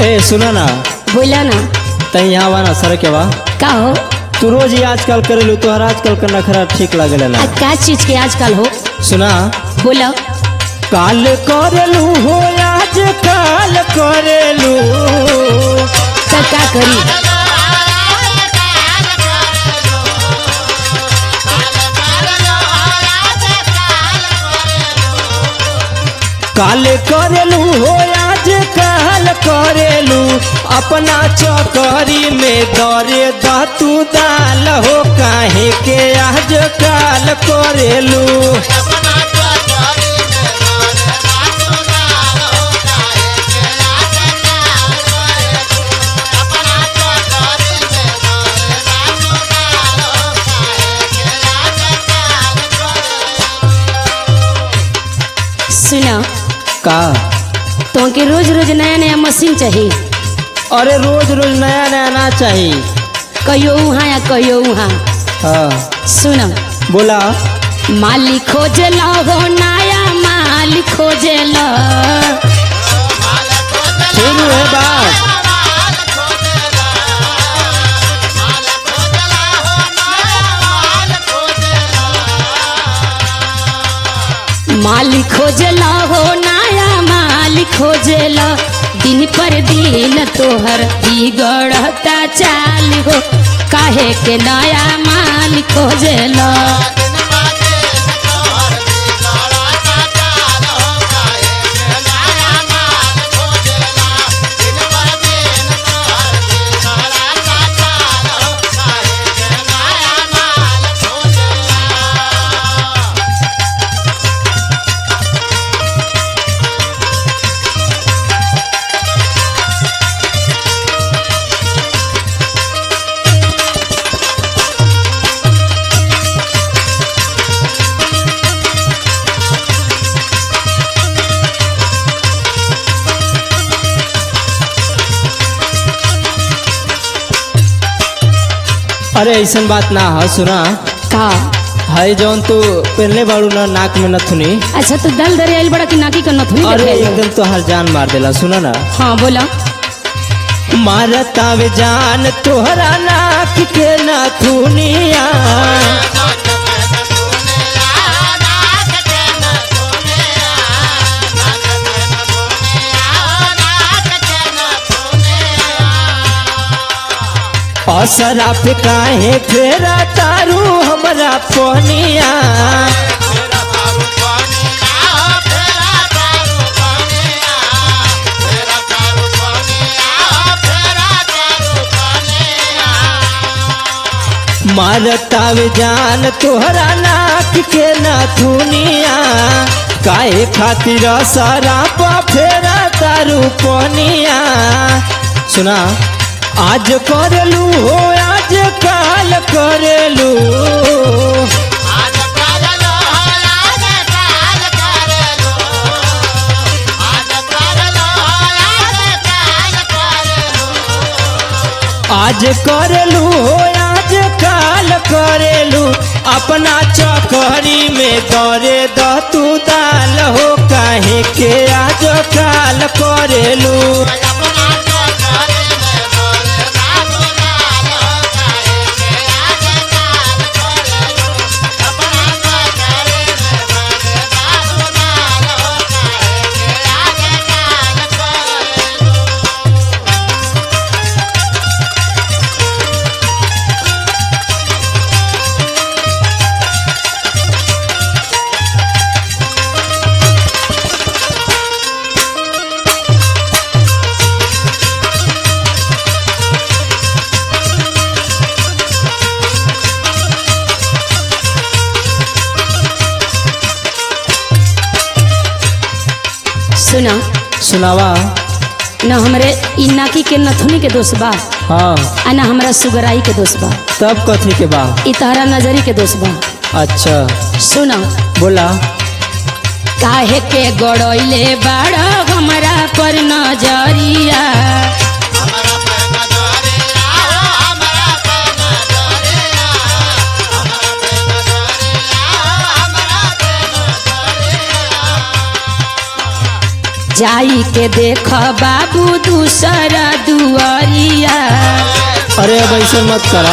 ए सुना ना बोला ना तही यहाँ बा ना सर के बा का हो तू रोज ही आजकल करेलू तोहर आजकल करना खरा ठीक लागेला ना आ का चीज के आजकल हो सुना बोला काल करेलू हो आज काल करेलू तो का करी काल करेलू हो आज काल करेलू अपना चौकरी में दौरे तू दाल हो काहे के आज काल करेलू सुना का तो के रोज रोज नया नया मशीन चाहिए अरे रोज रोज नया नया ना चाहिए कहियो वहाँ या कहियो वहाँ हाँ सुना बोला मालिक खोजला हो नया मालिक खोजला शुरू है बात मालिक खोजला हो नया मालिक खोजला दिन पर दिन तोहर बिगड़ता चाल हो काहे के नया मालिक खोजला अरे ऐसन बात ना है सुना का है जौन तू पहनले बाड़ू ना नाक में नथुनी अच्छा तो दल दरे आइल बड़ा कि नाकी का नथुनी अरे देखे आइल? एकदम तो हर जान मार देला सुना ना हाँ बोला मारता वे जान तोहरा नाक के नथुनिया असरा पे काहे फेरा तारू हमरा पनिया मारता वे जान तोहरा नाक के नथुनिया काहे खातिर सरा पा फेरा तारू पनिया सुना आज करेलू हो आज काल करेलू आज करेलू हो आज काल करेलू अपना चौकरी में दौरे द तू दाल हो काहे के आज काल करेलू सुना सुनावा न हमरे इ नाकी के नथुनी के दोष बा हाँ आ न हमरा सुगराई के दोष बा तब कथी के बा इ तहरा नजरी के दोष बा अच्छा सुना बोला काहे के गड़ैले बाड़ा हमरा पर नजरिया जाई के देख बाबू दूसरा दुआरिया अरे अब ऐसे मत करा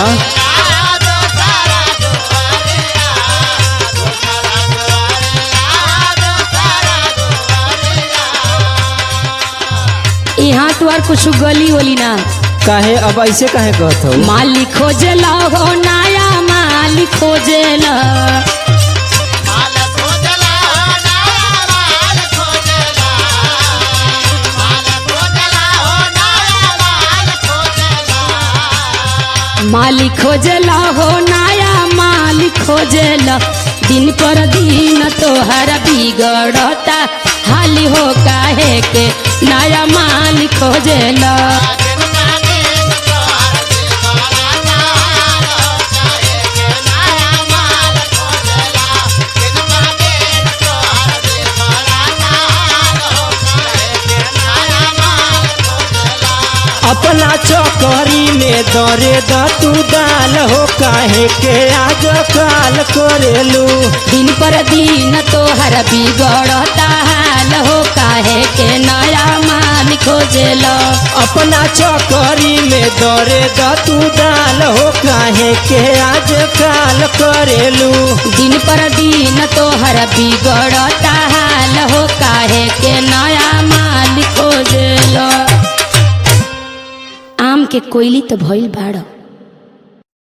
यहाँ तो और कुछ गली वली ना काहे अब ऐसे काहे कहत हो मालिक खोजला हो नया मालिक खोजला मालिक खोजला हो नया मालिक खोजला दिन पर दिन तोहर बिगड़ता हाली हो काहे के नया मालिक खोजला अपना चौकरी में दरे द तू दाल हो काहे के आज काल करेलू दिन पर दिन तोहर बिगड़ता हाल हो काहे के नया मालिक खोजला अपना चौकरी में दरे द तू दाल हो काहे के आज काल करेलू दिन पर दिन तोहर बिगड़ता हाल हो काहे के नया मालिक खोजला आम के कोयली तो भइल बाड़